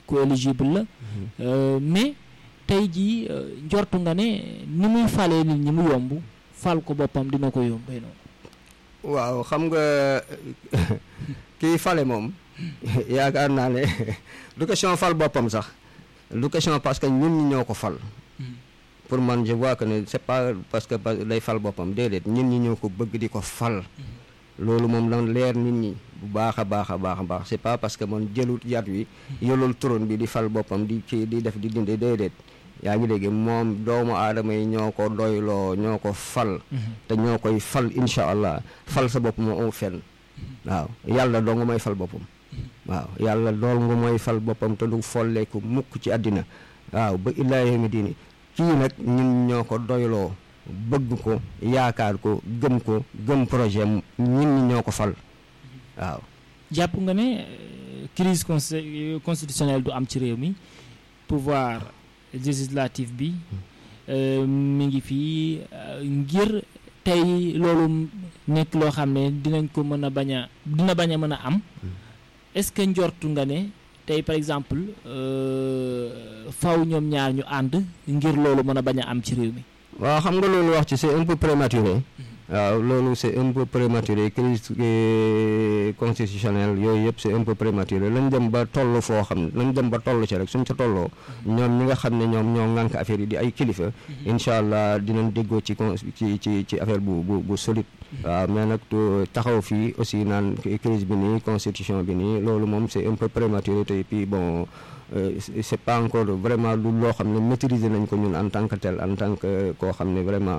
ku éligible la mais tey jii njortu nga ne ni muy falee nit ñi mu yomb fal ko boppam dina ko yombee noonu waaw xam nga kii fale moom yaakaar naa ne du question fal boppam sax du question parce que ñun ñi ñoo ko fal pour man je vois que ne c'est pas parce que day fal boppam déedéet ñun ñi ñoo ko bëgg di ko fal loolu moom lan leer nit ñi bu baax a baax a baax a baax c'est pas parce que man jëlut yat wi yolul turon bi di fal boppam di kii di def di dinde déedéet yaa ngi dégg moom doomu aadama yi ñoo ko doyloo ñoo ko fal te ñoo koy fal incha allah fal sa bopp moo am fenn waaw yàlla doo nga mooy fal boppam waaw yàlla dool nga mooy fal boppam te du folleeku mukk ci àddina waaw ba illaa yawmi diini kii nag ñun ñoo ko doyloo bëgg ko yaakaar ko gëm ko gëm projet ñun ñi ñoo ko fal waaw jàpp nga ne crise constitutionnelle du am ci réew mi pouvoir législatif bi mi ngi fii ngir tey loolu nekk loo xam ne dinañ ko mën a bañ a dina bañ a mën a am est-ce que njortu nga ne tey par exemple faw ñoom ñaar ñu ànd ngir loolu mën a bañ a am ci réew mi waaw xam nga loolu wax ci c'est un peu prématuré waaw loolu c'est un peu prématuré crise constitutionnelle yooyu yëpp c'est un peu prématuré lañ dem ba toll foo xam ne lañ dem ba toll ci rek suñ ca tolloo ñoom ñi nga xam ne ñoom ñoo ŋànk affaire yi di ay kilifa incha allah dinañ déggoo ci ci ci ci affaire bu bu bu solide waaw mais nag taxaw fii aussi naan crise bi nii constitution bi nii loolu moom c'est un peu prématuré te puis bon c'est pas encore vraiment lu loo xam ne maîtriser nañ ko ñun en tant que tel en tant que koo xam ne vraiment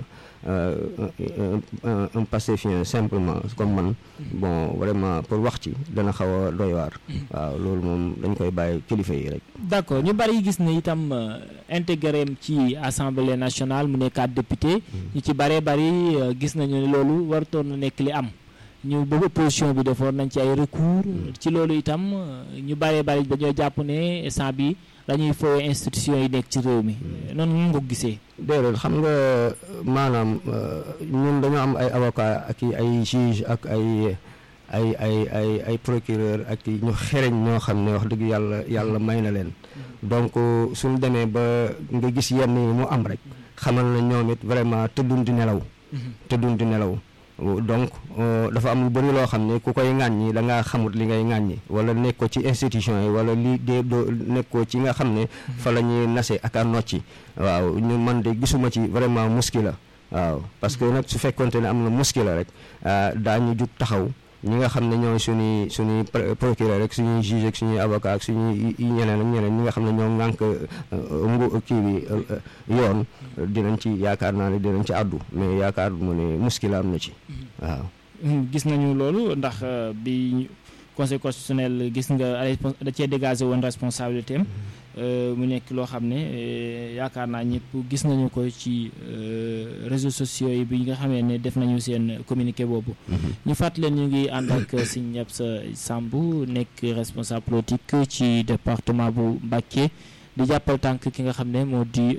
un pacifien simplement comme man bon vraiment pour wax ci dana xaw a doy waar waaw loolu moom dañ koy bàyyi kilifa yi rek d'accord ñu bari gis ne itam intégré ci assemblée nationale mu nekkaat député ñu ci baree bari gis nañu ne loolu warutoon na nekk li am ñu bëgg opposition bi defoon nañ ci ay recours ci loolu itam ñu bëree bëri dañoo jàpp ne instant bi dañuy foowe institution yi nekk ci réew mi noonu ñu nga ko gisee déedéet xam nga maanaam ñun dañoo am ay avocat ak ay juge ak ay ay ay ay ay procureur ak ñu xereñ ñoo xam ne wax dëgg yàlla yàlla may na leen donc suñ demee ba nga gis yenn yi mu am rek xamal na ñoom it vraiment tëddun di nelaw tëddun di nelaw donc dafa am lu bëri loo xam ne ku koy ŋàññi da ngaa xamut li ngay ŋàññi wala nekkoo ci institution yi wala li dee doo nekkoo ci nga xam ne fa la ñuy nase ak a nocci waaw ñu man de gisuma ci vraiment muskila waaw parce que nag su fekkonte ne am na muskila rek daañu jug taxaw ñi nga xam ne ñooy suñuy suñuy procureur rek suñuy juge ak suñuy avocat ak suñuy ñeneen ak ñeneen ñi nga xam ne ñoo ŋànk ngu kii bi yoon dinañ ci yaakaar naa ne dinañ ci àddu mais yaakaar mu ne muskila am na ci waaw gis nañu loolu ndax bi conseil constitutionnel gis nga da cee dégagé woon responsabilité am mu nekk loo xam ne yaakaar naa ñëpp gis nañu ko ci réseaux sociaux yi bi nga xamee ne def nañu seen communiqué boobu ñu fàttali leen ñu ngi ànd ak Serigne Absa Samb nekk responsable politique ci département bu Mbacké di jàppal tànk ki nga xam ne moo di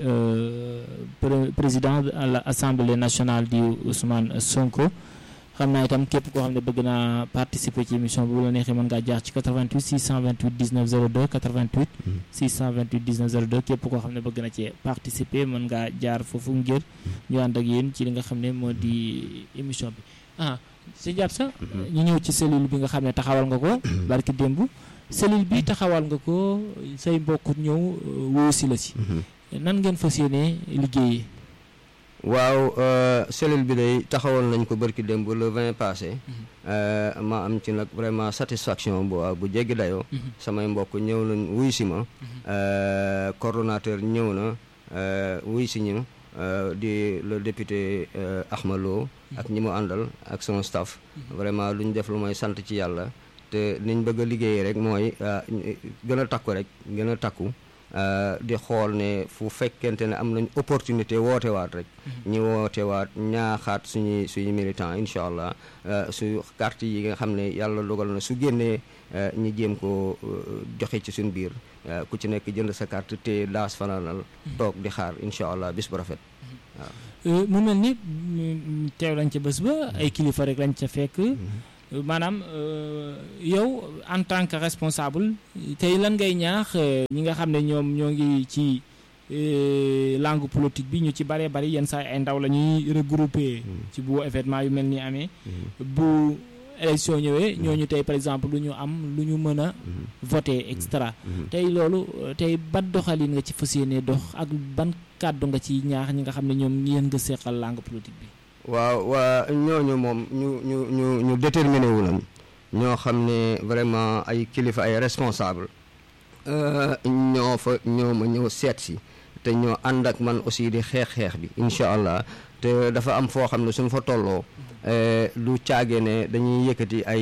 président de l'Assemblée nationale di Ousmane Sonko xam naa itam képp koo xam ne bëgg naa participer ci émission bi bu la neexee mën ngaa jaar ci 88 628 19 02 88 628 19 02 képp koo xam ne bëgg na ci participer mën ngaa jaar foofu ngir ñu ànd ak yéen ci li nga xam ne moo di émission bi ah si jàpp sa ñu ñëw ci cellule bi nga xam ne taxawal nga ko barki démb cellule bi taxawal nga ko say mbokk ñëw wuyu si la si nan ngeen fas yéene liggéeyee waaw cellule bi day taxawal nañ ko bërki démb le 20 passé ma am ci nag vraiment satisfaction bu bu jéggi dayoo samay mbokk ñëw nañ wuy si ma coordonnateur ñëw na wuy si ñu di le député Ahmad Lo ak ñi mu àndal ak son staff vraiment lu ñu def lu mooy sant ci yàlla te niñ bëgg a liggéeyee rek mooy gën a takku rek gën a takku di xool ne fu fekkente ne am nañ opportunité woote waat rek ñi woote waat ñaaxaat suñuy suñu militant incha allah su carte yi nga xam ne yàlla dogal na su génnee ñi jéem ko joxe ci suñ biir ku ci nekk jënd sa carte te daas fanaanal toog di xaar incha allah bis bu rafet waaw mu mel ni teew lañ ca bés ba ay kilifa rek lañ ca fekk maanaam yow en tant que responsable tey lan ngay ñaax ñi nga xam ne ñoom ñoo ngi ci langue politique bi ñu ci bëree bëri yenn saa ay ndaw la ñuy regrouper ci bu événement yu mel ni amee bu élection ñëwee ñooñu tey par exemple lu ñu am lu ñu mën a voter extra tey loolu tey ban doxalin nga ci fas yéene dox ak ban kàddu nga ci ñaax ñi nga xam ne ñoom yéen nga seqal langue politique bi waaw waa ñooñu moom ñu ñu ñu ñu déterminé wu nañ ñoo xam ne vraiment ay kilifa ay responsable ñoo fa ñoo ma ñëw seet si te ñoo ànd ak man aussi di xeex-xeex bi incha allah te dafa am foo xam ne suñ fa tolloo lu caage ne dañuy yëkkati ay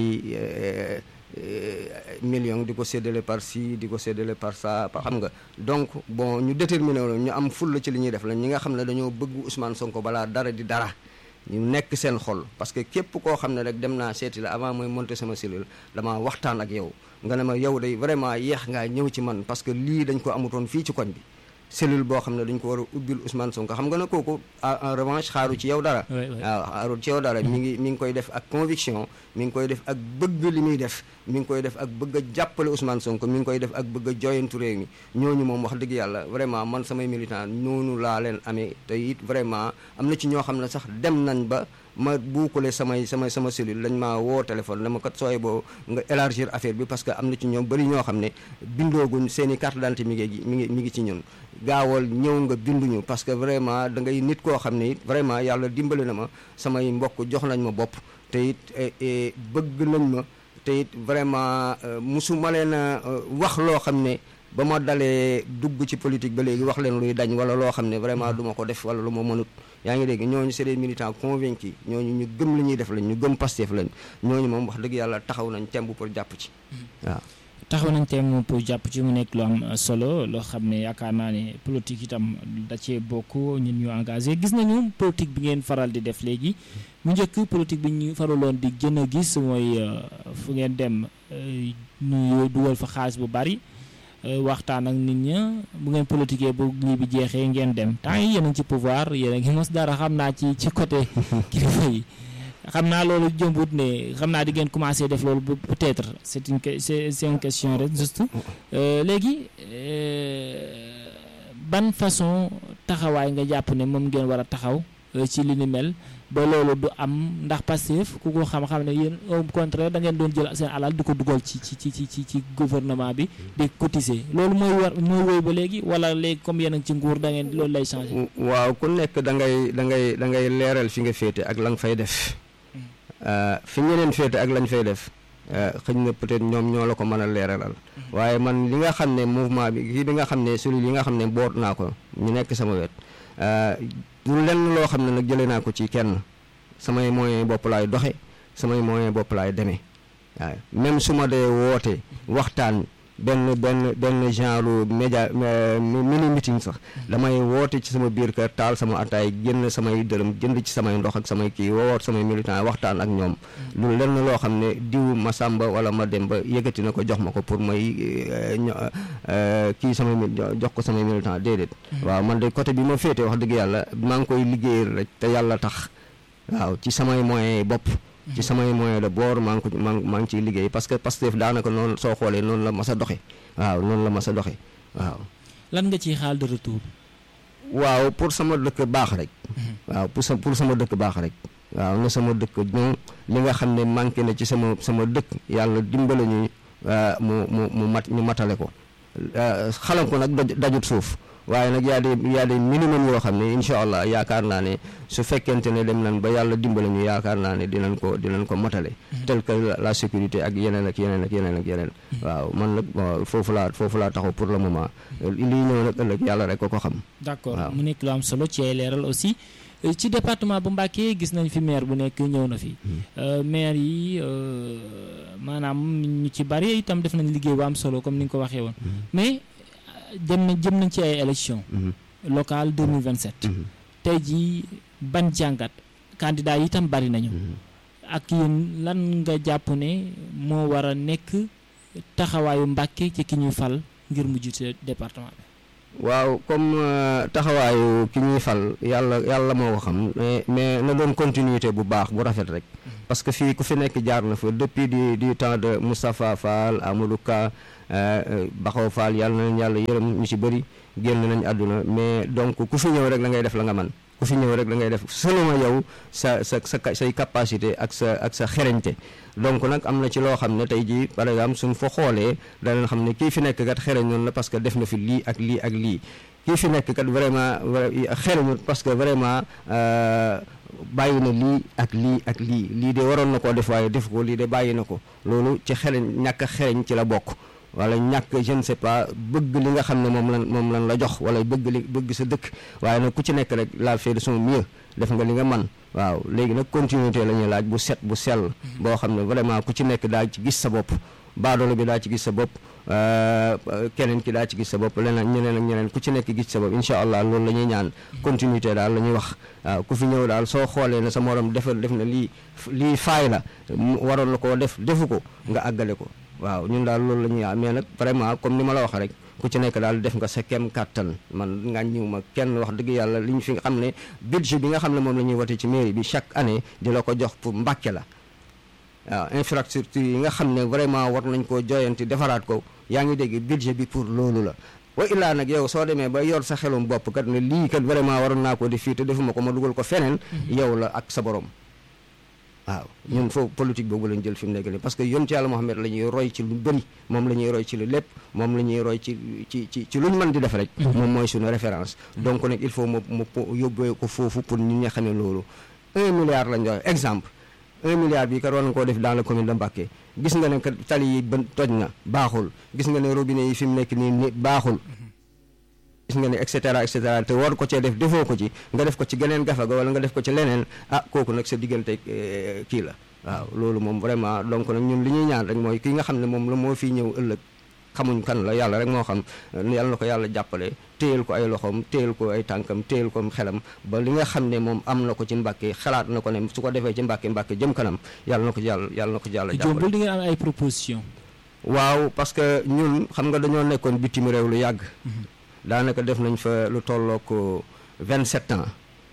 millions di ko séddale par ci di ko séddale par ça xam nga donc bon ñu déterminé wu ñu am fulla ci li ñuy def la ñi nga xam ne dañoo bëgg Ousmane Sonko balaa dara di dara ñu nekk seen xol parce que képp koo xam ne rek dem naa seeti la avant mooy monter sama cellule dama waxtaan ak yow nga ne ma yow day vraiment yeex ngaa ñëw ci man parce que lii dañ ko amutoon fii ci koñ bi cellule boo xam ne dañ ko war a ubbil Ousmane Sonko xam nga ne kooku en revanche xaaru ci yow dara waaw xaaru ci yow dara mi ngi mi ngi koy def ak conviction mi ngi koy def ak bëgg li muy def mi ngi koy def ak bëgg a jàppale Ousmane Sonko mi ngi koy def ak bëgg a joyantu réew mi ñooñu moom wax dëgg yàlla vraiment man samay militant noonu laa leen amee te it vraiment am na ci ñoo xam ne sax dem nañ ba ma buukale samay samay sama cellule lañ maa woo téléphone dama kat sooy boo nga élargir affaire bi parce que am na ci ñoom bëri ñoo xam ne bindooguñ seen i carte d'identité mi ngi mi ngi mi ngi ci ñun gaawal ñëw nga binduñu parce que vraiment da ngay nit koo xam ne it vraiment yàlla dimbali na ma samay mbokk jox nañ ma bopp te it bëgg nañ ma te it vraiment musuma leen a wax loo xam ne ba ma dalee dugg ci politique ba léegi wax leen luy dañ wala loo xam ne vraiment du ma ko def wala lu ma mënut yaa ngi dégg ñooñu c'est des militants convaincus ñooñu ñu gëm li ñuy def lañ ñu gëm Pastef lañ ñooñu moom wax dëgg yàlla taxaw nañ temb pour jàpp ci waaw taxaw nañ temb pour jàpp ci mu nekk lu am solo loo xam ne yaakaar naa ne politique itam da cee bokk ñun ñu engagé gis nañu politique bi ngeen faral di def léegi mu njëkk politique bi ñu faraloon di gën a gis mooy fu ngeen dem ñu dugal fa xaalis bu bari waxtaan ak nit ña bu ngeen politiquee bu lii bi jeexee ngeen dem temps yi yéen a ngi ci pouvoir yéen a ngi mos dara xam naa ci ci côté kilifa yi xam naa loolu jëmbut ne xam naa di ngeen commencé def loolu peut-être c'est une c'est c'est une question rek juste léegi ban façon taxawaay nga jàpp ne moom ngeen war a taxaw ci li ni mel ba loolu du am ndax Pastef ku ko xam-xam ne yéen au contraire da ngeen doon jël seen alal di ko dugal ci ci ci ci ci gouvernement bi di cotiser loolu mooy war mooy wéy ba léegi wala léegi comme yéen a ngi ci nguur da ngeen loolu lay changer. waaw ku nekk da ngay da ngay da ngay leeral fi nga féete ak la nga fay def fi ñeneen féete ak lañ fay def xëñ na peut-être ñoom ñoo la ko mën a leeralal waaye man li nga xam ne mouvement bi kii bi nga xam ne celui yi nga xam ne boot naa ko ñu nekk sama wet du lenn loo xam ne nag jëlee naa ko ci kenn samay moyens bopp laay doxe samay moyens bopp laay demee waaw même su ma dee woote waxtaan benn benn benn genre média mini meeting sax damay woote ci sama biir kër taal sama ataay génn samay dërëm jënd ci samay ndox ak samay kii woowoot samay militant waxtaan ak ñoom lu lenn loo xam ne diw ma sàmba wala ma dem ba yëkkati na ko jox ma ko pour may kii samay jox ko samay militant déedéet waaw man de côté bi ma féete wax dëgg yàlla maa ngi koy liggéeyal rek te yàlla tax waaw ci samay moyens bopp ci samay moyen de bord maa ngi ko maa maa ngi ciy liggéey parce que Pastef daanaka noonu soo xoolee noonu la mas a doxe waaw noonu la mas a doxe waaw lan nga ciy xaal de retour waaw pour sama dëkk baax rek waaw pour sa pour sama dëkk baax rek waaw na sama dëkk ñoom li nga xam ne manqué na ci sama sama dëkk yàlla dimbale ñu mu mu mu mat ñu matale ko xalam ko nag dajut suuf waaye nag yaa de yaa de minimum yoo xam ne incha allah yaakaar naa ne su fekkente ne dem nañ ba yàlla dimbale ñu yaakaar naa ne dinañ ko dinañ ko matale tel que la sécurité ak yeneen ak yeneen ak yeneen ak yeneen waaw man nag foofu laa foofu laa taxaw pour le moment lii ñëw nag ëllëg yàlla rek ko ko xam d'accord mu nekk lu am solo ci ay leeral aussi ci département bu Mbacké gis nañ fi maire bu nekk ñëw na fi maire yi maanaam ñu ci bari itam def nañ liggéey bu am solo comme ni nga ko waxee woon mais dem na jëm nañ ci ay élection locale 2027 tey jii ban jàngat candidat yi itam bari nañu ak yéen lan nga jàpp ne moo war a nekk taxawaayu Mbacké ci ki ñuy fal ngir mu jiite département bi waaw comme taxawaayu ki ñuy fal yàlla yàlla moo ko xam mais mais na doon continuité bu baax bu rafet rek parce que fii ku fi nekk jaar na fa depuis du du temps de Moustapha Fall Amadou Ka Baxaw Fall yàlla na leen yàlla yërëm ñu ci bëri génn nañ àdduna mais donc ku fi ñëw rek la ngay def la nga man ku fi ñëw rek la ngay def selon yow sa sa sa say capacité ak sa ak sa xereñte donc nag am na ci loo xam ne tey jii par exemple suñ fa xoolee danañ xam ne kii fi nekk kat xereñ noonu la parce que def na fi lii ak lii ak lii kii fi nekk kat vraiment xereñut parce que vraiment bàyyi na lii ak lii ak lii lii de waroon na koo def waaye def ko lii de bàyyi na ko loolu ci xereñ ñàkk a xereñ ci la bokk wala ñàkk je ne sais pas bëgg li nga xam ne moom lan moom lan la jox wala bëgg li bëgg sa dëkk waaye nag ku ci nekk rek la fait de son mieux def nga li nga man waaw léegi nag continuité la ñuy laaj bu set bu sell boo xam ne vraiment ku ci nekk daa ci gis sa bopp baadoolo bi daa ci gis sa bopp keneen ki daa ci gis sa bopp leneen ñeneen ak ñeneen ku ci nekk gis sa bopp incha allah loolu la ñuy ñaan continuité daal la ñuy wax waaw ku fi ñëw daal soo xoolee ne sa morom defal def na lii lii faay la waroon la koo def defu ko nga àggale ko waaw ñun daal loolu la ñuy mais nag vraiment comme ni ma la wax rek ku ci nekk daal def nga sa kem kàttan man nga ñëw ma kenn wax dëgg yàlla li ñu fi nga xam ne budget bi nga xam ne moom la ñuy wote ci mairie bi chaque année di la ko jox pour Mbàkke la waaw infrastructure yi nga xam ne vraiment war nañ koo joyanti defaraat ko yaa ngi dégg budget bi pour loolu la wa illaa nag yow soo demee ba yor sa xelum bopp kat ne lii kat vraiment waroon naa ko def fii te defuma ko ma dugal ko feneen yow la ak sa borom waaw ñun foofu politique boobu lañ jël fi mu nekk nii parce que yonent yàlla Muhammad la ñuy roy ci lu bëri moom la ñuy roy ci lu lépp moom la ñuy roy ci ci ci ci lu ñu mën di def rek moom mooy suñu référence donc nag il faut mu mu yóbbee ko foofu pour ñun ñi xamee loolu un milliard lañ joxe exemple un milliard bi kat war na koo def dans la commune de Mbacké gis nga ne kat tali yi ba toj na baaxul gis nga ne robinet yi fi mu nekk nii ni baaxul gis nga ne et cetera et cetera te war ko cee def defoo ko ci nga def ko ci geneen gafa ga wala nga def ko ci leneen ah kooku nag sa diggante kii la waaw loolu moom vraiment donc nag ñun li ñuy ñaan rek mooy ki nga xam ne moom la moo fii ñëw ëllëg xamuñ kan la yàlla rek moo xam yàlla na ko yàlla jàppale téyel ko ay loxoom téyel ko ay tànkam téyel ko xelam ba li nga xam ne moom am na ko ci Mbàkke xalaat na ko ne su ko defee ci Mbàkke Mbàkke jëm kanam yàlla na ko ci yàlla yàlla na ko ci yàlla jàppale jombul di ngeen am ay proposition waaw parce que ñun xam nga dañoo nekkoon bitim réew lu yàgg daanaka def nañ fa lu tollook 27 ans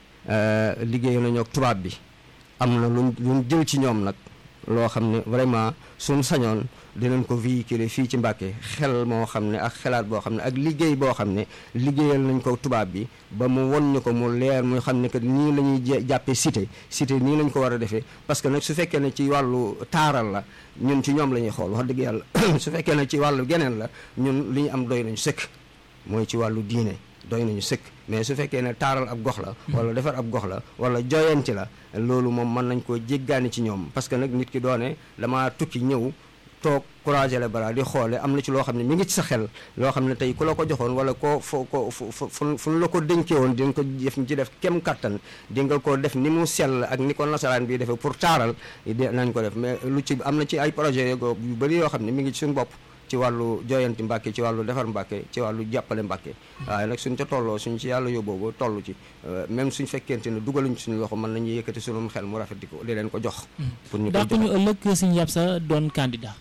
liggéey nañu ak tubaab bi am na luñ luñ jël ci ñoom nag loo xam ne vraiment suñ sañoon dinañ ko véhiculer fii ci Mbàkke xel moo xam ne ak xelaat boo xam ne ak liggéey boo xam ne liggéeyal nañ ko tubaab bi ba mu won ñu ko mu leer muy xam ne que nii la ñuy jàppee cité cité nii lañ ko war a defee parce que nag su fekkee ne ci wàllu taaral la ñun ci ñoom la ñuy xool wax dëgg yàlla su fekkee ne ci wàllu geneen la ñun li ñu am doy nañu sëkk mooy ci wàllu diine doy nañu sëkk mais su fekkee ne taaral ab gox la wala defar ab gox la wala joyanti la loolu moom mën nañ koo jéggaani ci ñoom parce que nag nit ki doone dama tukki ñëw toog croiser les bras di xoole am na ci loo xam ne mi ngi ci sa xel loo xam ne tey ku la ko joxoon wala koo fo ko fu fu la ko dénkee woon di nga ko def ci def kem kattan di nga ko def ni mu sell ak ni ko nasaraan bi defee pour taaral nañ ko def mais lu ci am na ci ay projet yu bëri yoo xam ne mi ngi ci suñu bopp ci wàllu joyanti Mbàkke ci wàllu defar Mbàkke ci wàllu jàppale Mbàkke waaye nag suñ ca tolloo suñ ci yàlla yóbboo ba toll ci même suñ fekkente ne dugaluñ suñu loxo mën nañu yëkkati suñu xel mu rafet di ko di leen ko jox pour ñu ndax ñu ëllëg Sëñ Yabsa doon candidat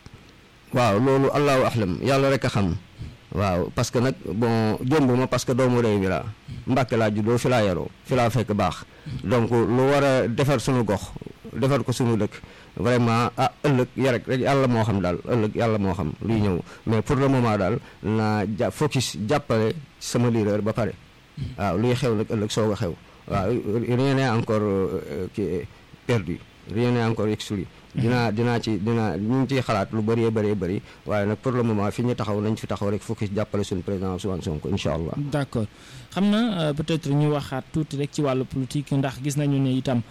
waaw loolu allahu ahlam yàlla rek a xam waaw parce que nag bon jomb ma parce que doomu réew mi laa Mbàkke laa juddoo fi laa yaroo fi laa fekk baax donc lu war a defar suñu gox defar ko suñu dëkk vraiment ah ëllëg ya rek rek yàlla moo xam daal ëllëg yàlla moo xam luy ñëw mais pour le moment daal naa ja focus jàppale sama leader ba pare waaw luy xew nag ëllëg soog a xew waaw rien n'est encore qui perdu rien n'est encore exclu dinaa dinaa ci dinaa ñu ngi ciy xalaat lu bëree bëree bëri waaye nag pour le moment fi ñu taxaw nañ fi taxaw rek focus jàppale suñu président Ousmane Sonko incha allah. d'accord xam na peut-être ñu waxaat tuuti rek ci wàllu politique ndax gis nañu ne itam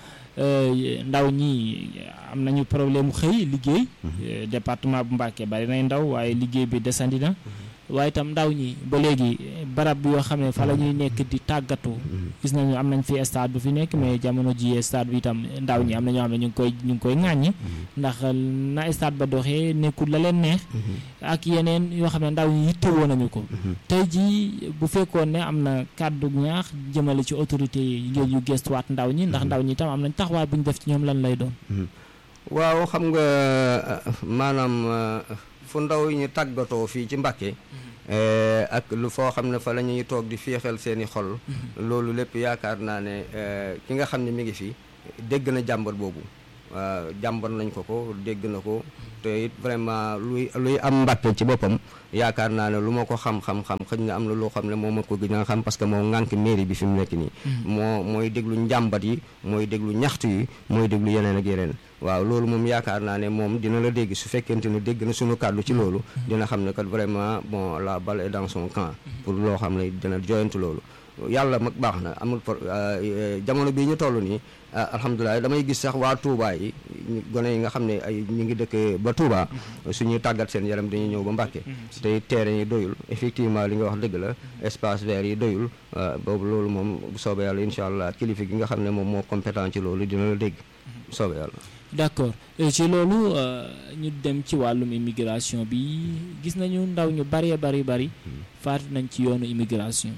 ndaw ñi am nañu problème mu xëy liggéey. département bu Mbacké bari nay ndaw waaye liggéey bi desandi na. waaye itam ndaw ñi ba léegi barab yoo xam ne fa la ñuy nekk di tàggatu gis nañu am nañ fi stade bu fi nekk mais jamono ji stade bi itam ndaw ñi am na ñoo xam ne ñu ngi koy ñu ngi koy ŋàññi ndax na stade ba doxee nekkul la leen neex ak yeneen yoo xam ne ndaw ñi yittewoo nañu ko tey ji bu fekkoon ne am na kàddu ñaax jëmale ci autorité yi ngir yu gestuwaat ndaw ñi ndax ndaw ñi itam am nañ taxawaay bu ñu def ci ñoom lan lay doon waaw xam nga maanaam fu ndaw yi ñu tàggatoo fii ci Mbàkke ak lu foo xam ne fa la ñuy toog di féexal seeni xol loolu lépp yaakaar naa ne ki nga xam ne mi ngi fi dégg na jàmbat boobu jàmbat nañ ko ko dégg na ko te it vraiment luy luy am mbàkke ci boppam yaakaar naa ne lu ma ko xam-xam-xam xëy na am na loo xam ne moo ma ko gën a xam parce que moo ŋànk mairie bi fi mu nekk nii moo mooy déglu njàmbat yi mooy déglu ñaxtu yi mooy déglu yeneen ak yeneen waaw loolu moom yaakaar naa ne moom dina la dégg su fekkente ne dégg na suñu kàddu ci loolu dina xam ne kat vraiment bon la balle est dans son camp pour loo xam ne dina joyantu loolu yàlla mag baax na amul jamono bii ñu toll nii alhamdulilah damay gis sax waa Touba yi gone yi nga xam ne ay ñu ngi dëkk ba Touba suñuy tàggat seen yaram dañuy ñëw ba Mbàkke te terrain yi doyul effectivement li nga wax dëgg la espace vert yi doyul boobu loolu moom bu soobee yàlla incha allah kilifa gi nga xam ne moom moo compétent ci loolu dina la dégg bu soobee yàlla d'accord ci loolu ñu dem ci wàllum immigration bi gis nañu ndaw ñu bari bari bari faatu nañ ci yoonu immigration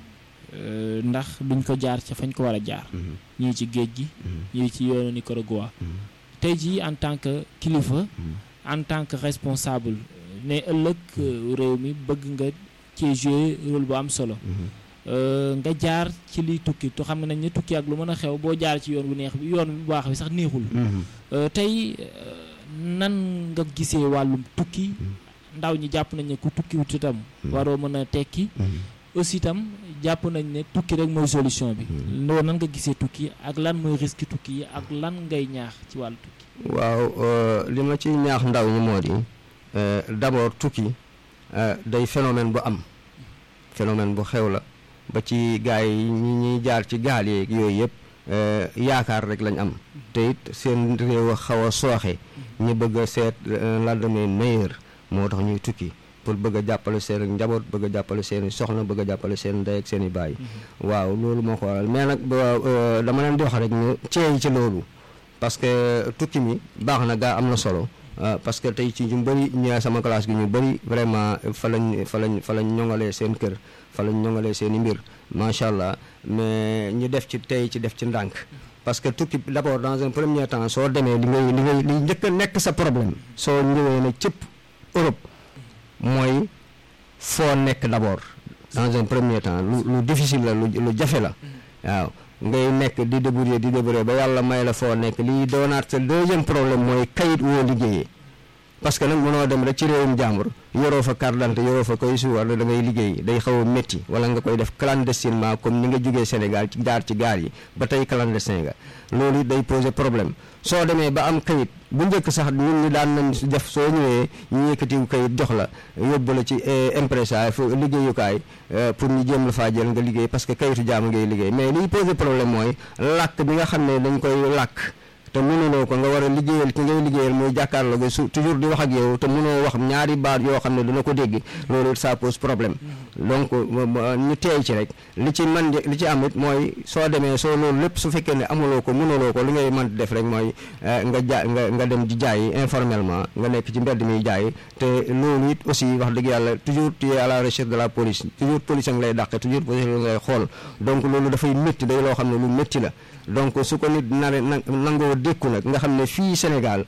ndax duñ ko jaar ca fañ ko war a jaar ñii ci géej gi ñii ci yoonu Nicaragua tey jii en tant que kilifa en tant que responsable ne ëllëg réew mi bëgg nga ci jouer rôle bu am solo nga jaar ci liy tukki tu xam nañ ne tukki ak lu mën a xew boo jaar ci yoon bu neex bi yoon bu baax bi sax neexul tey nan nga gisee wàllum tukki ndaw ñi jàpp nañ ne ku tukki wut itam waroo mën a tekki aussi itam jàpp nañ ne tukki rek mooy solution bi loolu nan nga gisee tukki ak lan mooy risque tukki yi ak lan ngay ñaax ci wàllu tukki waaw li ma ci ñaax ndaw ñi moo di d'abord tukki day phénomène bu am phénomène bu xew la ba ci gars yi ñi ñuy jaar ci gaal yeeg yooyu yëpp yaakaar rek lañ am te it seen réew a xaw a sooxe ñu bëgg a seet lendemain meilleur moo tax ñuy tukki pour bëgg a jàppale seen njaboot bëgg a jàppale seen i soxna bëgg a jàppale seen ndey ak seen i baay waaw loolu moo ko waral mais nag dama leen di wax rek ñu ceey ci loolu parce que tukki mi baax na gaa am na solo parce que tey ci ñu bëri ñu sama classe gi ñu bëri vraiment fa lañ fa lañ fa lañ ñoŋalee seen kër fa lañ ñoŋalee seen i mbir macha allah mais ñu def ci tey ci def ci ndànk parce que tukki d'abord dans un premier temps soo demee li ngay li ngay li njëkk a nekk sa problème soo ñëwee ne cëpp Europe mooy foo nekk d'abord dans un premier temps lu lu difficile la lu lu jafe la waaw ngay nekk di débrouiller di débrouiller ba yàlla may la foo nekk lii doonaat sa deuxième problème mooy kayit woo liggéeyee parce que nag mënoo dem rek ci réewum jàmbur yoroo fa carte d'identité yoroo fa koy suwar da ngay liggéey day xaw a métti wala nga koy def clandestinement comme ni nga jógee Sénégal ci jaar ci gaar yi ba tey clandestin nga loolu day poser problème soo demee ba am kayit bu njëkk sax ñun ñi daan nañ def soo ñëwee ñu yëkkatiw kayit jox la yóbbu la ci impresa fu liggéeyukaay pour ñu jéem la faa jël nga liggéey parce que kayitu jaamu ngay liggéey mais liy poser problème mooy làkk bi nga xam ne dañ koy làkk te mënuloo ko nga war a liggéeyal ki ngay liggéeyal muy jàkkaarloo ga su toujours di wax ak yow te mënoo wax ñaari baat yoo xam ne dina ko dégg loolu ça pose problème donc ñu teey ci rek li ci man li ci am it mooy soo demee soo loolu lépp su fekkee ne amuloo ko mënuloo ko li ngay mën def rek mooy nga ja nga nga dem di jaay informellement nga nekk ci mbedd mi jaay te loolu it aussi wax dëgg yàlla toujours tu es à la recherche de la police toujours police a ngi lay dàqe toujours police ngay xool donc loolu dafay métti day loo xam ne lu métti la donc su ko nit nare nangoo dékku nag nga xam ne fii Sénégal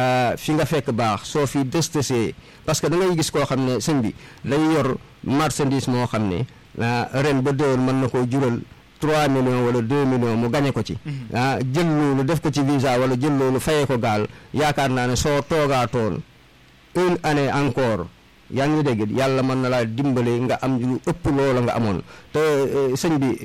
fi nga fekk baax soo fi destesee parce que da ngay gis koo xam ne sëñ bi day yor marchandise moo xam ne ren ba déwén mën na koo jural 3 millions wala 2 millions mu gañe ko ci ah jël loolu def ko ci visa wala jël loolu fayee ko gaal yaakaar naa ne soo toogaatoon une année encore yaa ngi dégg yàlla mën na laa dimbale nga am lu ëpp loola nga amoon te sëñ bi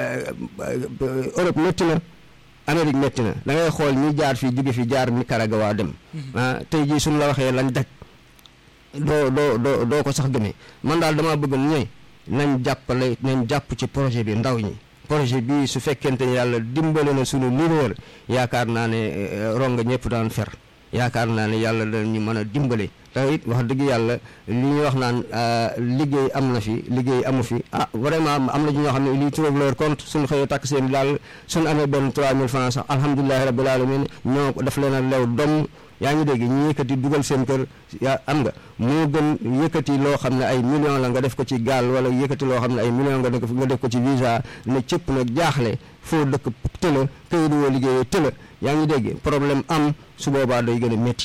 Europe métti na Amérique métti na da ngay xool ñi jaar fii jóge fi jaar Nicaragua dem ah tey jii suñu la waxee lañ daj doo doo doo doo ko sax gëmee man daal damaa bëgg ñooy nañ jàppale nañ jàpp ci projet bi ndaw ñi projet bi su fekkente ne yàlla dimbale na suñu leader yaakaar naa ne ronga ñëpp daan fer yaakaar naa ne yàlla dañu mën a dimbale te it wax dëgg yàlla li ñuy wax naan liggéey am na fi liggéey amu fi ah vraiment am na ñoo xam ne lii trouve leur compte suñu xëyee takk seen daal suñu amee benn 3000 francs sax alhamdulilahi rabbil alamin ñoo daf leen a lew dom yaa ngi dégg ñu yëkkati dugal seen kër yaa am nga moo gën yëkkati loo xam ne ay millions la nga def ko ci gaal wala yëkkati loo xam ne ay millions nga def nga def ko ci visa ne cëpp nag jaaxle foo dëkk tëla këyit woo liggéeyee tëla yaa ngi dégg problème am su boobaa day gën a métti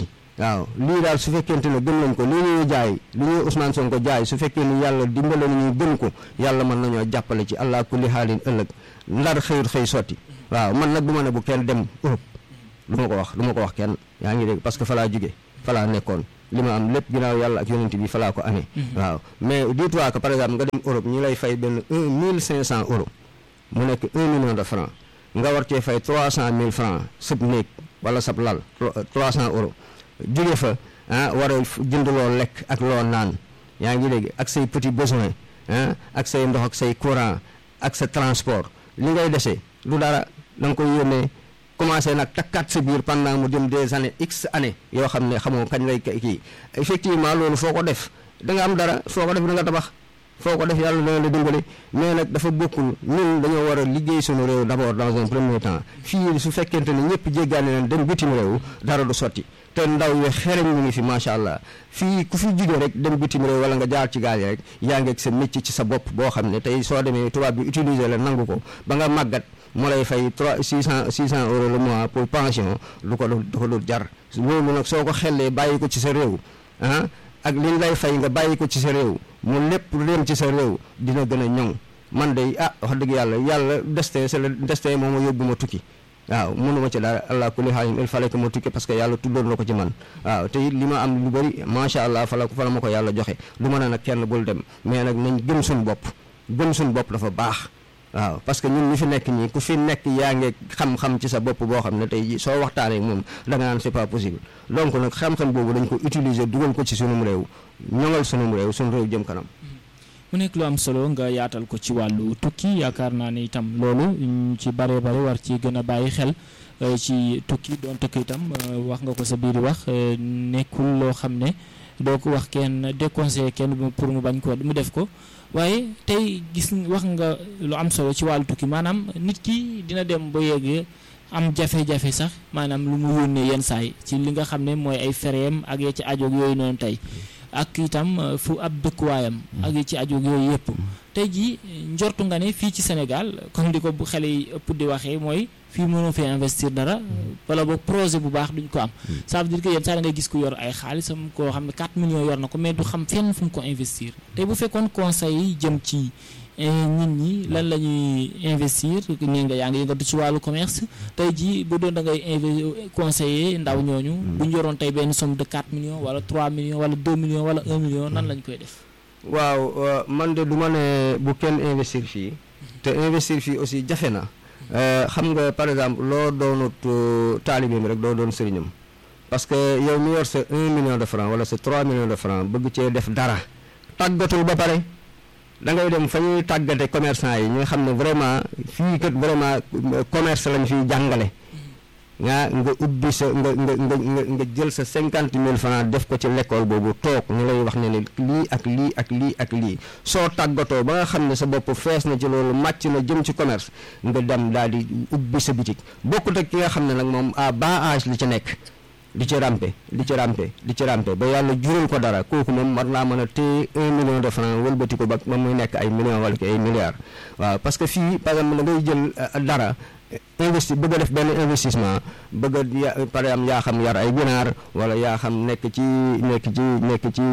waaw lii daal su fekkente ne gëm nañ ko lii ñuy jaay li ñuy Ousmane Sonko jaay su fekkee ni yàlla dimbale nañu gëm ko yàlla mën nañoo jàppale ci allah kulli xaalin ëllëg ndar xëyut xëy sotti waaw man nag du ma ne bu kenn dem Europe du ma ko wax du ma ko wax kenn yaa ngi dégg parce que fa laa jóge fa laa nekkoon li ma am lépp ginnaaw yàlla ak yonent bi fa laa ko amee waaw mais dis-toi que par exemple nga dem Europe ñi lay fay benn un mille cinq cent euros mu nekk un million de francs nga war cee fay trois cent mille francs sab néeg wala sab lal trois cent euros jóge fa ah war a jënd loo lekk ak loo naan yaa ngi dégg ak say petit besoin ah ak say ndox ak say courant ak sa transport li ngay dese du dara da nga koy yónnee commencé nag takkaat sa biir pendant mu dem des années x années yoo xam ne xamoo kañ lay kii effectivement loolu foo ko def da nga am dara foo ko def da nga tabax foo ko def yàlla dana la dimbali mais nag dafa bokkul ñun dañoo war a liggéey suñu réew d'abord dans un premier temps fii su fekkente ne ñëpp jéggaane leen dem bitim réew dara du sotti te ndaw yi xereñ ñu ngi fi macha allah fii ku fi jugee rek dem bitim réew wala nga jaar ci gaal yi rek yaa ngi ak sa métier ci sa bopp boo xam ne tey soo demee tubaab bi utiliser la nangu ko ba nga màggat mu lay fay trois six cent six cent euros le mois pour pension du ko du ko dul jar loolu nag soo ko xellee bàyyi ko ci sa réew ah ak liñ lay fay nga bàyyi ko ci sa réew mu lépp dem ci sa réew dina gën a ñoŋ man de ah wax dëgg yàlla yàlla destin c'est le destin moom ma yóbbu ma tukki waaw mënuma ci dara allah kulli xaalim il fallait que ma tukki parce que yàlla tuddoon na ko ci man waaw te it li ma am lu bëri macha allah fa la fa la ma ko yàlla joxe du ma ne nag kenn bul dem mais nag nañ gëm suñu bopp gëm suñu bopp dafa baax waaw parce que ñun ñu fi nekk ñii ku fi nekk yaa ngi xam-xam ci sa bopp boo xam ne tey jii soo waxtaanee moom da nga naan c'est pas possible donc nag xam-xam boobu dañ ko utiliser dugal ko ci sunum réew ñoŋal sunum réew sunu réew jëm kanam. mu nekk lu am solo nga yaatal ko ci wàllu tukki yaakaar naa ne itam loolu ñu ci bare bare war ci gën a bàyyi xel ci tukki doon tukki itam wax nga ko sa biir wax nekkul loo xam ne doo ko wax kenn déconseillé kenn pour mu bañ ko mu def ko waaye tey gis wax nga lu am solo ci wàllu tukki maanaam nit ki dina dem ba yeggee am jafe-jafe sax maanaam lu mu yónnee yenn saay ci li nga xam ne mooy ay fereem ak ya ci ajoog yooyu noonu tey ak itam fu ab dëkkuwaayam ak ya ci ajoog yooyu yëpp tey jii njortu nga ne fii ci Sénégal comme di ko bu xale yi ëpp di waxee mooy fii mënoo fee investir dara wala boog projet bu baax duñ ko am ça veut dire que yenn saa da ngay gis ku yor ay xaalisam koo xam ne 4 millions yor na ko mais du xam fenn fu mu ko investir tey bu fekkoon conseil yi jëm ci nit ñi lan la ñuy investir nii nga yaa ngi yëngatu ci wàllu commerce tey jii bu doon da ngay inv conseiller ndaw ñooñu bu ñu yoroon tey benn somme de 4 millions wala 3 millions wala 2 millions wala 1 million nan lañ koy def waaw man de du ma ne bu kenn investir fii te investir fii aussi jafe na xam nga par exemple loo doonut taalibeem rek doo doon sëriñam parce que yow mi yor sa 1 million de francs wala sa 3 millions de francs bëgg cee def dara tàggatul ba pare da ngay dem fa ñuy tàggate commerçant yi ñi nga xam ne vraiment fii kat vraiment commerce lañ fiy jàngale nga nga ubbi sa nga nga nga nga jël sa cinquante mille francs def ko ci l'école boobu toog ñu lay wax ne ne lii ak lii ak lii ak lii soo tàggatoo ba nga xam ne sa bopp fees na ci loolu màcc na jëm ci commerce nga dem daal di ubbi sa bitik bokkut ak ki nga xam ne nag moom à bas âge li ci nekk di ci rampe di ci rampe di ci rampe ba yàlla jural ko dara kooku moom war naa mën a téye un million de francs wëlbati ko ba ba muy nekk ay millions wala ki ay milliards waaw parce que fii par exemple da ngay jël dara investi bëgg a def benn investissement bëgg a par exemple yaa xam yar ay ginaar wala yaa xam nekk ci nekk ci nekk ci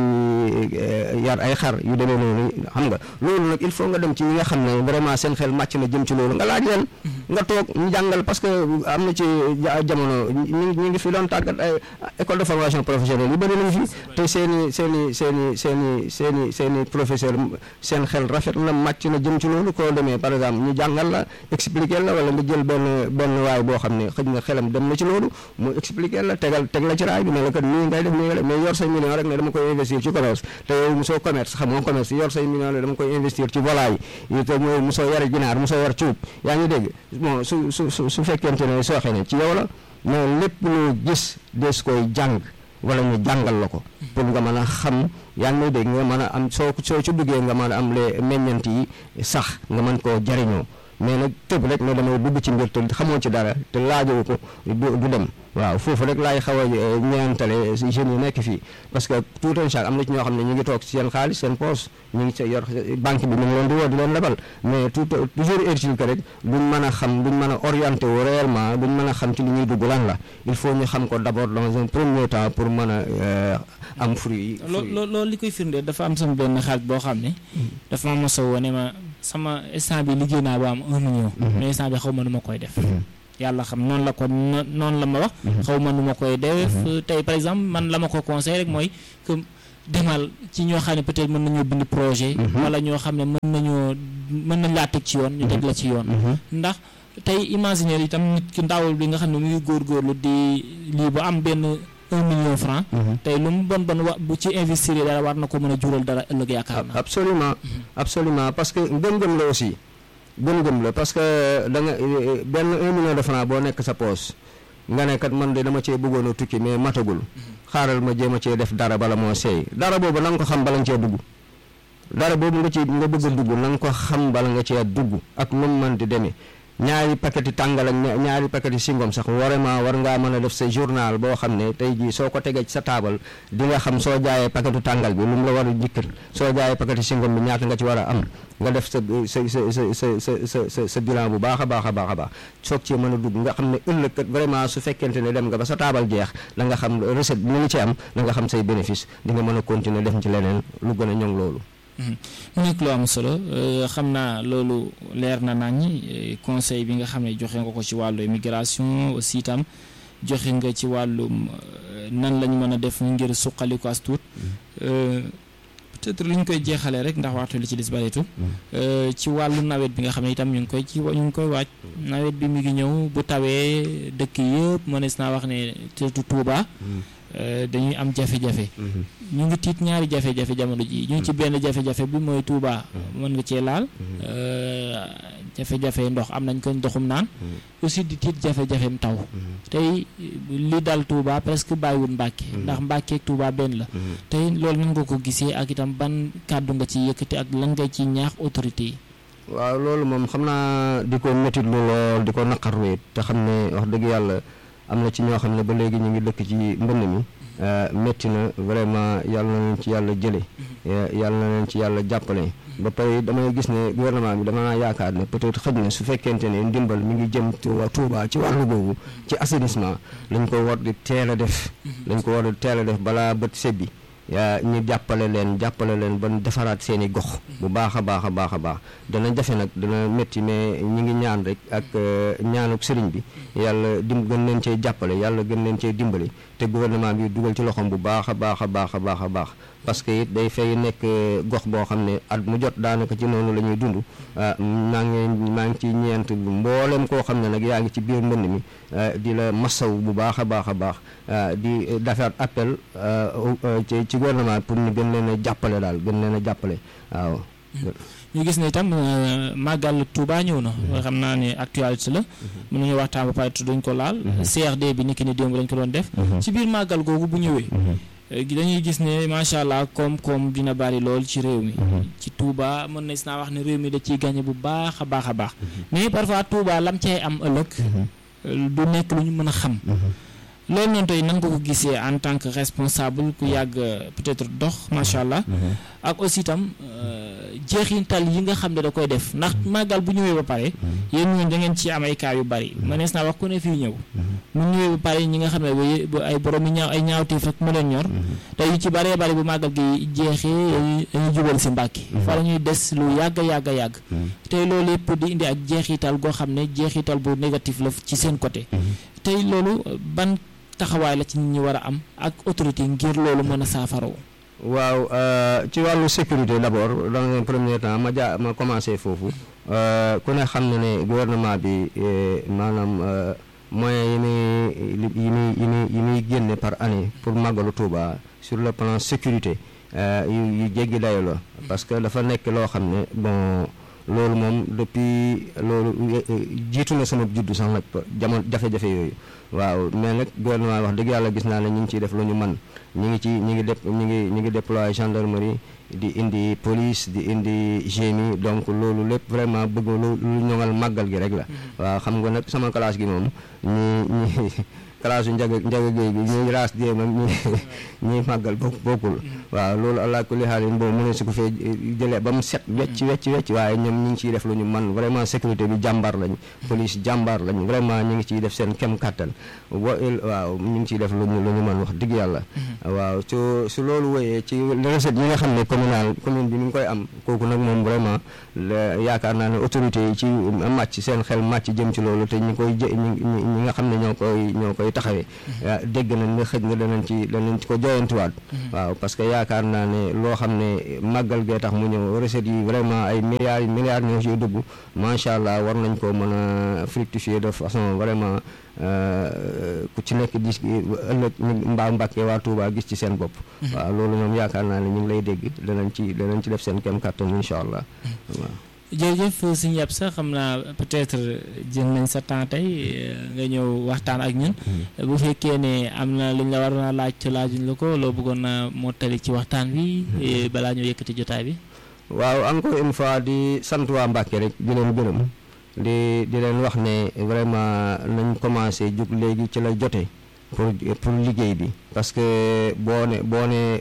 yar ay xar yu demee noonu xam nga loolu nag il faut nga dem ci ñi nga xam ne vraiment seen xel màcc na jëm ci loolu nga laaj leen nga toog ñu jàngal parce que am na ci jamono ñu ñu ngi fi doon tàggat ay école de formation professionnelle yu bëri nañu fi te seen i seen i seen i seen i seen i seen i professeur seen xel rafet na màcc na jëm ci loolu koo demee par exemple ñu jàngal la expliquer la wala nga jël benn benn waay boo xam ne xëj na xelam dem na ci loolu mu expliquer la tegal teg la ci raay bi ne la kat nii ngay def nii nga def mais yor say million rek ne dama koy investir ci commerce te yow mosoo commerce xam nga commerce yor say million rek dama koy investir ci volaille yi te mooy mosoo yar ginaar mosoo yar cuub yaa ngi dégg bon su su su su fekkente ne sooxe ne ci yow la mais lépp loo gis des koy jàng wala ñu jàngal la ko pour nga mën a xam yaa ngi may dégg nga mën a am soo soo ci duggee nga mën a am les meññant yi sax nga mën koo jariñoo mais nag tëb rek ne damay dugg ci mbir te xamoo ci dara te laajoo ko du du dem waaw foofu rek laay xaw a ñeentale jeunes yi nekk fii parce que tout un chaque am na ci ñoo xam ne ñu ngi toog ci seen xaalis seen poche ñu ngi ci yor banque bi ñu ngi leen di woo di leen lebal mais tout toujours est-il que rek duñ mën a xam duñ mën a orienté wu réellement duñ mën a xam ci li ñuy dugg lan la il faut ñu xam ko d'abord dans un premier temps pour mën a am fruit yi. loolu li koy firndeel dafa am sama benn xarit boo xam ne. dafa ma mos a woo ne ma sama instant bi liggéey naa ba am un million. mais instant bi xaw ma nu ma koy def. yàlla xam noonu la ko noonu la ma wax. xaw ma nu ma koy def. tey par exemple man la ma ko conseil rek mooy que demal ci ñoo xam ne peut-être mën nañoo bind projet. wala ñoo xam ne mën nañoo mën nañ laa teg ci yoon. ñu teg la ci yoon. ndax tey imaginer itam nit ki ndawul bi nga xam ne mu ngi góorgóorlu di lii bu am benn. un million franc tey lu mu bon bon wa bu ci investir dara war na ko mën a jural dara ëllëg yaakaar naa absolument absolument parce que gëm-gëm la aussi gëm-gëm la parce que da nga benn un million de franc boo nekk sa poos nga ne kat man de dama cee bëggoon a tukki mais matagul xaaral ma jéem a cee def dara bala moo seey dara boobu na nga ko xam bala nga cee dugg dara boobu nga ci nga bëgg a dugg na nga ko xam bala nga cee dugg ak nu mu mën di demee ñaari paqueti tàngal ak ñaari paqueti singom sax vraiment war ngaa mën a def sa journal boo xam ne tey jii soo ko tegee ci sa taabal di nga xam soo jaayee paquetu tàngal bi lu mu la war a jikkër soo jaayee paqueti singom bi ñaata nga ci war a am nga def sa sa sa sa sa sa sa sa bilan bu baax a baax a baax a baax soog cee mën a dugg nga xam ne ëllëg kat vraiment su fekkente ne dem nga ba sa taabal jeex da nga xam recette bi nga ci am da nga xam say bénéfice di nga mën a continuer def ci leneen lu gën a ñoŋ loolu mu nekk lu am solo xam naa loolu leer na nañ conseil bi nga xam ne joxe nga ko ci wàllu immigration aussi itam joxe nga ci wàllum nan lañu mën a def ngir suqali ko as tuut peut-être lu ñu koy jeexalee rek ndax waxtu li ci des baritu ci wàllu nawet bi nga xam ne itam ñu ngi koy ci ñu ngi koy waaj nawet bi mi ngi ñëw bu tawee dëkk yëpp mënees naa wax ne surtout Touba dañuy am jafe-jafe ñu ngi tiit ñaari jafe-jafe jamono ji ñu ngi ci benn jafe-jafe bi mooy Touba mën nga cee laal jafe-jafe ndox am nañ ko ndoxum naan aussi di tiit jafe-jafem taw tey li dal Touba presque bàyyiwul Mbàkke ndax Mbàkke ak Touba benn la tey loolu nan nga ko gisee ak itam ban kàddu nga ci yëkkati ak lan nga ci ñaax autorité yi waaw loolu moom xam naa di ko métit lu lool di ko naqarlu te xam ne wax dëgg yàlla am na ci ñoo xam ne ba léegi ñu ngi dëkk ci mbënn mi métti na vraiment yàlla na leen ci yàlla jële yàlla na leen ci yàlla jàppale ba pare damay gis ne gouvernement bi dama naa yaakaar ne peut-être xëj na su fekkente ne ndimbal mi ngi jëm Touba ci wàllu boobu ci assainissement lañ ko war di teel a def lañ ko war di teel a def balaa bët sebbi yaa ñu jàppale leen jàppale leen ba defaraat seen i gox bu baax a baax a baax a baax dana jafe nag dana métti mais ñi ngi ñaan rek ak ñaanuk sëriñ bi yàlla dim gën leen cee jàppale yàlla gën leen cee dimbali te gouvernement bi dugal ci loxoom bu baax a baax a baax a baax a baax parce que it day fay nekk gox boo xam ne at mu jot daanaka ci noonu la ñuy dund maa ngi maa ngi ci ñeent mboolem koo xam ne nag yaa ngi ci biir mbënd mi di la masaw bu baax a baax a baax di defaat appel ci ci gouvernement pour ñu gën leen a jàppale daal gën leen a jàppale waaw. ñu gis ne itam màggal Touba ñëw na. xam naa ne actualité la. mën nañu waxtaan ba pare duñ ko laal. CRD bi niki ni démb lañ ko doon def. ci biir màggal googu bu ñëwee. dañuy gis ne macha allah koom-koom dina bari lool ci réew mi. ci Touba mën na naa wax ne réew mi da ciy gagné bu baax a baax a baax. mais parfois Touba lam cay am ëllëg. du nekk lu ñu mën a xam. loolu noonu tey nan nga ko gisee en tant que responsable ku yàgg peut-être dox macha allah. ak aussi itam jeexintal yi nga xam ne da koy def ndax màggal bu ñëwee ba pare. yéen ñoom da ngeen ci am ay cas yu bari. mënees naa wax ku ne fii ñëw. mu ñëwee ba pare ñi nga xam ne ay borom yi ñaaw ay ñaawteef rek mu leen ñor. te yu ci baree bari bu màggal gi jeexee dañuy jubal si Mbàkke. fa la ñuy des lu yàgg yàgg yàgg. tey loolu yëpp di indi ak jeexital goo xam ne jeexital bu négatif la ci seen côté. tey loolu ban. taxawaay la ci nit ñi war a am ak autorité ngir loolu mën a saafaroo waaw ci wàllu sécurité d'abord dans un premier temps ma ja ma commencé foofu ku ne xam ne ne gouvernement bi maanaam moyens yi muy yi muy yi muy yi muy génne par année pour màggalu Touba sur le plan sécurité yu yu jéggi dayo la parce que dafa nekk loo xam ne bon loolu moom depuis loolu jiitu na sama juddu sax nag jamono jafe-jafe yooyu waaw mais nag gouvernement wax dëgg yàlla gis naa ne ñu ngi ciy def lu ñu man ñu ngi ci ñu ngi def ñu ngi ñu ngi déployer gendarmerie di indi police di indi génie donc loolu lépp vraiment bëgg lu lu ñoŋal màggal gi rek la waaw xam nga nag sama classe gi moom ñi ñi classe njaga njaga géey bi ñuy raas déem ak ñi ñuy màggal bokk bokkul waaw loolu allah kulli xaalin boobu mu ne su ko fee jëlee ba mu set wecc wecc wecc waaye ñoom ñu ngi ciy def lu ñu man vraiment sécurité bi jàmbaar lañ police jàmbaar lañ vraiment ñu ngi ciy def seen kem kàttan wa waaw ñu ngi ciy def lu ñu lu ñu man wax dëgg yàlla waaw su su loolu wéyee ci recette yi nga xam ne communal commune bi mi ngi koy am kooku nag moom vraiment yaakaar naa ne autorité yi ci màcc seen xel màcc jëm ci loolu te ñi koy jë ñi nga xam ne ñoo koy ñoo koy taxawee dégg nañ ne xëj na danañ ci danañ ci ko joyantuwaat waaw parce que yaakaar naa ne loo xam ne màggal gee tax mu ñëw recette yi vraiment ay milliards milliards ñoo ciy dugg macha allah war nañ ko mën a fructifier de façon vraiment ku ci nekk gis ëllëg mbaa Mbàkke waa Touba gis ci seen bopp waaw loolu ñoom yaakaar naa ne ñu ngi lay dégg danañ ci danañ ci def seen kem kàttan incha allah waaw jërëjëf suñu yàpp sax xam naa peut-être jël nañ sa temps tey nga ñëw waxtaan ak ñun bu fekkee ne am na lu ñu la waroon a laaj te laajuñ la ko loo bëggoon a mottali ci waxtaan bi balaa ñoo yëkkati jotaay bi waaw encore une fois di sant waa Mbàkke rek di leen gërëm di di leen wax ne vraiment nañ commencé jug léegi ci la jote pour pour liggéey bi parce que boo ne boo ne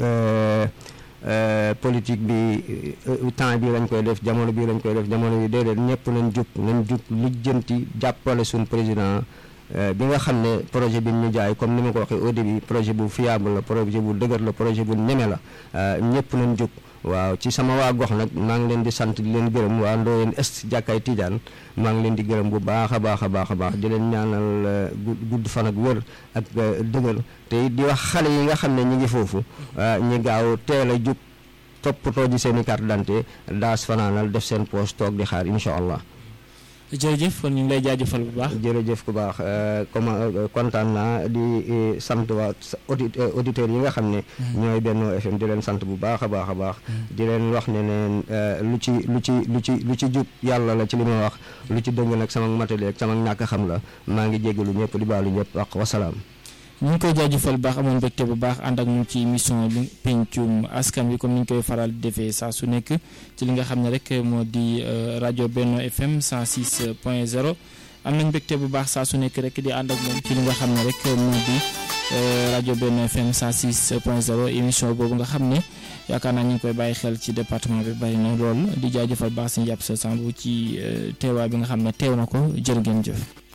politique bi temps bi lañ koy def jamono bi lañ koy def jamono bi déedéet ñëpp nañ jug nañ jug lijjanti jàppale suñ président bi nga xam ne projet bi ñu jaay comme ni ma ko waxee au début projet bu fiable la projet bu dëgër la projet bu ñeme la ñëpp nañ jug waaw ci sama waa gox nag maa ngi leen di sant di leen gërëm waa Ndoyeen Est jàkkaay Tijaan maa ngi leen di gërëm bu baax a baax a baax a baax di leen ñaanal gudd fan ak wér ak dëgër te di wax xale yi nga xam ne ñi ngi foofu ñi gaaw teel a jug toppatoo ji seen i carte d'identité daas fanaanal def seen poche toog di xaar incha allah. jërëjëf kon ñu ngi lay jaajëfal bu baax. jërëjëf ku baax comment kontaan naa di sant waa auditeurs yi nga xam ne. ñooy Benno FM di leen sant bu baax a baax a baax. di leen wax ne neen lu ci lu ci lu ci lu ci jub yàlla la ci li ma wax lu ci dëng nag sama matali ak sama ñàkk xam la maa ngi jégalu ñëpp di baalu ñëpp wax wasalaam. ñu ngi koy jaajëfal bu baax amoon mbégte bu baax ànd ak ñu ci émission bi pencum askan wi comme ni ñu koy faral di defee saa su nekk ci li nga xam ne rek moo di rajo Benno FM 106 point 0 am nañ mbégte bu baax saa su nekk rek di ànd ak moom ci li nga xam ne rek moo di rajo Benno FM 106 point 0 émission boobu nga xam ne yaakaar naa ñu ngi koy bàyyi xel ci département bi bari na lool di jaajëfal baax si njàpp sa sambu ci teewaay bi nga xam ne teew na ko jërë ngeen jëf.